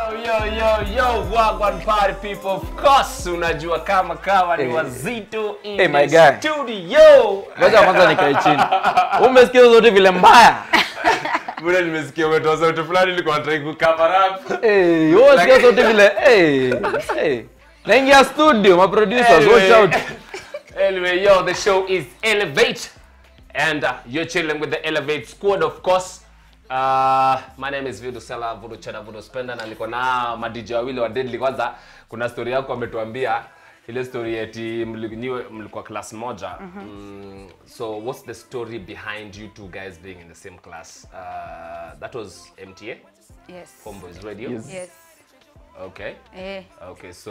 Yo, yo, yo, yo, Wagwan party people. Of course, unajua kama kawa ni Hey. wazito in Hey, my the guy. studio. Ngoja kwanza nikae chini. Umesikia zote vile mbaya? Bure nimesikia umetoa sauti fulani nilikuwa nataka kucover up. Eh, wewe unasikia zote vile eh. Eh. Naingia studio, ma producers watch out. anyway, yo, the show is Elevate. And uh, you're chilling with the Elevate squad, of course. Uh, my name is Vidu Sela Vudu Cheda Vudu Spenda na niko na madj wawili wa Deadly. Kwanza kuna story yako ametuambia ile story eti mli- nyiwe mlikuwa class moja. Mm, so what's the story behind you two guys being in the same class? Uh, that was MTA, Yes. Homeboys Radio. Yes. Yes. Okay. Eh. Okay, so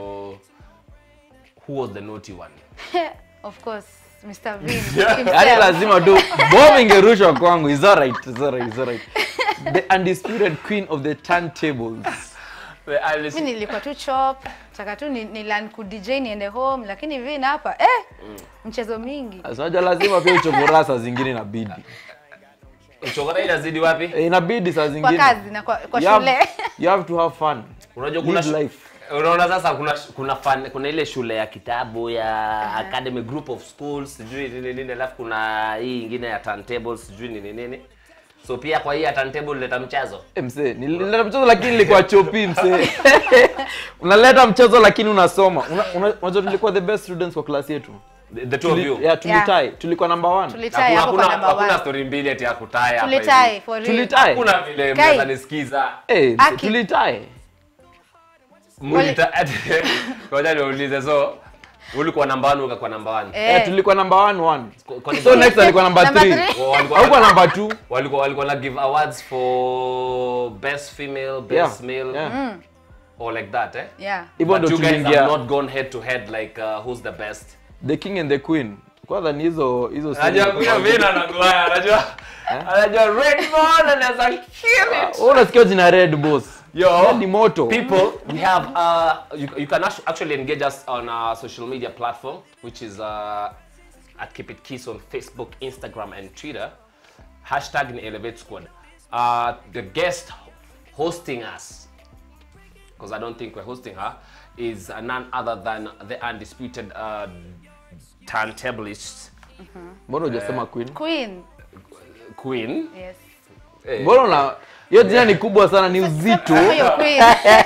who was the naughty one? of course, Mr. Vin. Yaani himself. lazima tu bomb ingerushwa kwangu. Is alright, is alright, is alright. The undisputed queen of the turntables. The Alice- Mimi nilikuwa tu chop, taka tu ni, ni learn ku DJ niende home, lakini Vin hapa eh mchezo mingi. Sasa lazima pia uchokora saa zingine inabidi. Uchokora inazidi wapi? Eh, inabidi saa Kwa zingine. kazi na kwa, kwa You have- shule. You have to have fun. Unajua kuna Live shu- life. Unaona sasa kuna kuna fan, kuna ile shule ya kitabu ya Academy Group of Schools sijui nini nini, alafu kuna hii ingine ya turntables sijui nini nini. So pia kwa hii ya turntable leta mchezo. Eh, msee, nilileta mchezo lakini nilikuwa chopi msee. Unaleta mchezo lakini unasoma. Una- una- Unajua tulikuwa the best students kwa class yetu. The, the two of you. Tuli, yeah, tulitai. Tulikuwa number one. Tulitai Hakuna hapo kwa hakuna, number hakuna 1. story mbili ati ya kutaya hapa. Tulitai hivi. for real. Tulitai. Hakuna vile Kai. mnaweza nisikiza. Eh, msee, Aki. tulitai. Mulita Ngoja niulize so ulikuwa namba 1 ukakuwa namba 1. Eh. Eh, tulikuwa number one one. Kwani So next alikuwa number Number three. three. Wa- walikuwa- Haukuwa number two. walikuwa walikuwa na give awards for best female, best Yeah, male yeah. or like that eh? Yeah. Hivyo But ndo you guys have tuliingia not gone head to head like uh, who's the best. the king and the queen. Kwanza ni hizo hizo Anajua kuna vina na Goliath, anajua anajua Redmond anaweza kill it. Wewe unasikia jina Red Boss. Yo, Ni moto. people, we have uh, you, you can actu- actually engage us on our social media platform, which is uh, at Keep It Kiss on Facebook, Instagram, and Twitter. Hashtag in Elevate Squad. Uh, the guest hosting us, because I don't think we're hosting her, is uh, none other than the undisputed uh, turntablist Mbona hujasema queen? Queen. queen. Yes. Eh, Mbona una hiyo jina ni kubwa sana ni uzito. Huyo Queen.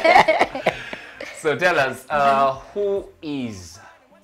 So tell us, uh, who is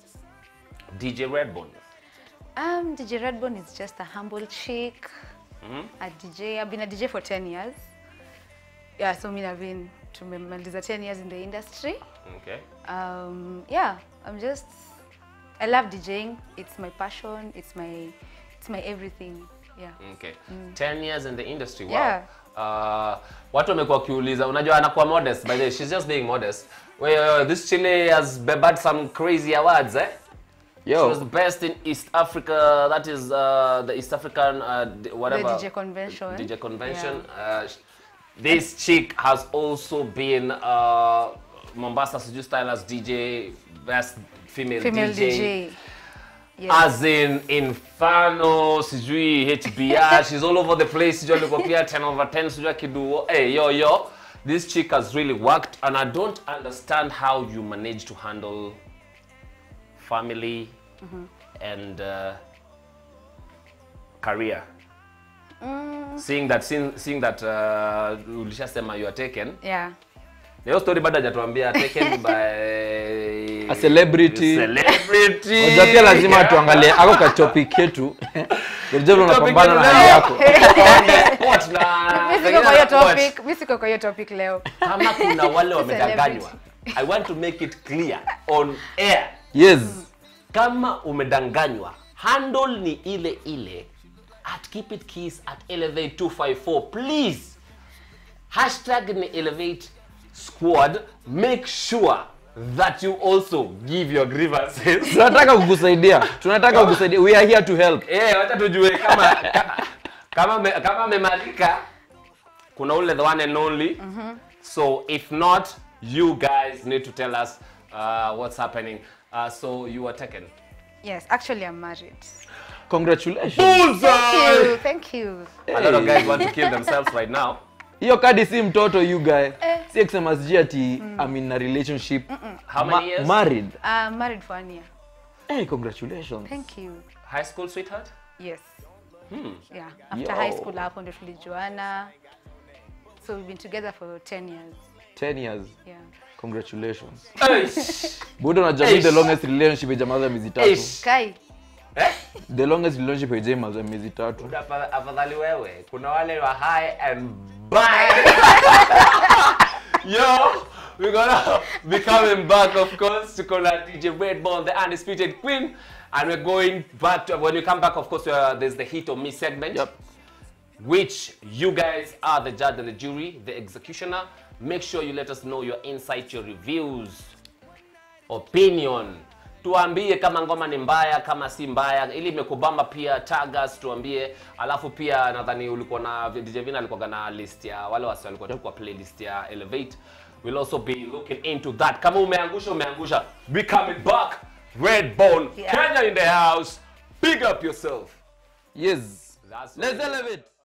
DJ Redbone? Um, DJ Redbone is just a humble chick, a DJ. I've been a DJ for 10 years. Yeah, so me I've been tumemaliza 10 years in the industry. Okay. Um, yeah, I'm just, I love DJing. It's my passion. It's my, it's my everything. Yeah. Okay. 10 years in the industry. Wow. Yeah. Uh, watu wamekuwa wakiuliza, unajua anakuwa modest by the way, she's just being modest. Well, this Chile has bebat some crazy awards, eh? She was the Yo, best in East Africa. That is uh, the East African uh, d- whatever DJ convention. DJ convention. Uh, sh- this chick has also been uh, Mombasa Suju Stylers DJ, best female, Female DJ. Yes. as in Inferno, sijui HBR, she's all over the place, sijui alikuwa pia 10 over 10, sijui akidu, hey, yo, yo, this chick has really worked and I don't understand how you manage to handle family and uh, career. Seeing that, seeing, seeing that uh, ulishasema you are taken, yeah. na hiyo story bado hajatuambia taken by A celebrity. celebrity. unajua pia lazima tuangalie ako ka topic yetu. Ndio unapambana na yetu hali leo. yako. On the spot na Mimi siko kwa hiyo pengine na topic. Mimi siko kwa hiyo topic leo. kama kuna wale wamedanganywa i want to make it clear on air Yes. kama umedanganywa handle ni ile ile at keep it kiss at elevate 254 please hashtag ni elevate squad make sure that you also give your grievances Tunataka kukusaidia. Tunataka kukusaidia. We are here to help. Eh, wacha tujue kama ka- kama me, kama memalika kuna ule the one and only. So if not, you guys need to tell us uh, what's happening. Uh, so you are taken. Yes, actually I'm married. Congratulations. Thank you. Thank you. A lot of guys want to kill themselves right now. Hiyo kadi si mtoto you guy. Eh, si kusema sijui ati I'm in a relationship How many years? married Uh, married for one year. hey congratulations Thank you. High school sweetheart? Yes. Hmm. Yeah. After Yo. high school hapo ndio tulijuana. So we've been together for 10 years. 10 years Yeah. congratulations Eish. budo unajua mi the Eish. longest relationship ijamaza miezi tatu Eish. Kai. Eh? the longest relationship ijamaza miezi tatu Apa- afadhali wewe kuna wale wa high and bye yo we're gonna be coming back of course to call dj redbone the undisputed queen and we're going back to when we come back of course uh, there's the hit or miss segment Yep. which you guys are the judge and the jury the executioner make sure you let us know your insight your reviews opinion tuambie kama ngoma ni mbaya kama si mbaya ili imekubamba pia tagas tuambie alafu pia nadhani ulikuwa na dj vina alikuwa na list ya wale wasi walikuwa tu kwa playlist ya elevate we'll also be looking into that kama umeangusha umeangusha be coming back red bone Yeah. kenya in the house big up yourself yes That's let's what it is. elevate